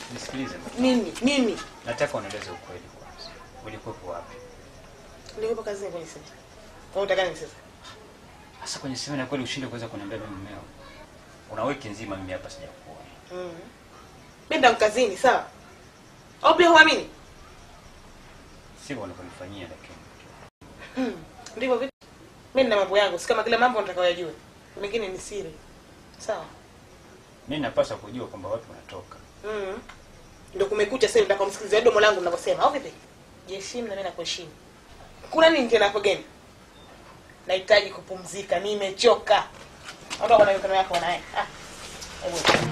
Nisikilize. Mimi, mimi Nataka unieleze ukweli kwanza. Ulikuwepo wapi? nilikuwa kazini kwenye simu. Kwa unataka nini sasa? Hasa kwenye semina kweli ushinde kuweza kuniambia mimi mmeo. Una wiki nzima mimi hapa sijakuona. Mm. Mimi ndo kazini, sawa? Au pia huamini? Sivyo wanavyonifanyia lakini. Mm. Ndivyo vipi? Mimi nina mambo yangu, si kama kila mambo nataka uyajue. Mengine ni siri. Sawa? Mimi napaswa kujua kwamba wapi unatoka. Mm. Ndio kumekucha sasa nataka kumsikiliza domo langu ninavyosema. Au vipi? Jiheshimu na mimi nakuheshimu. Kuna nini tena hapo gani? Nahitaji kupumzika, nimechoka. Ondoka na mikono yako naye. Ah. Hebu.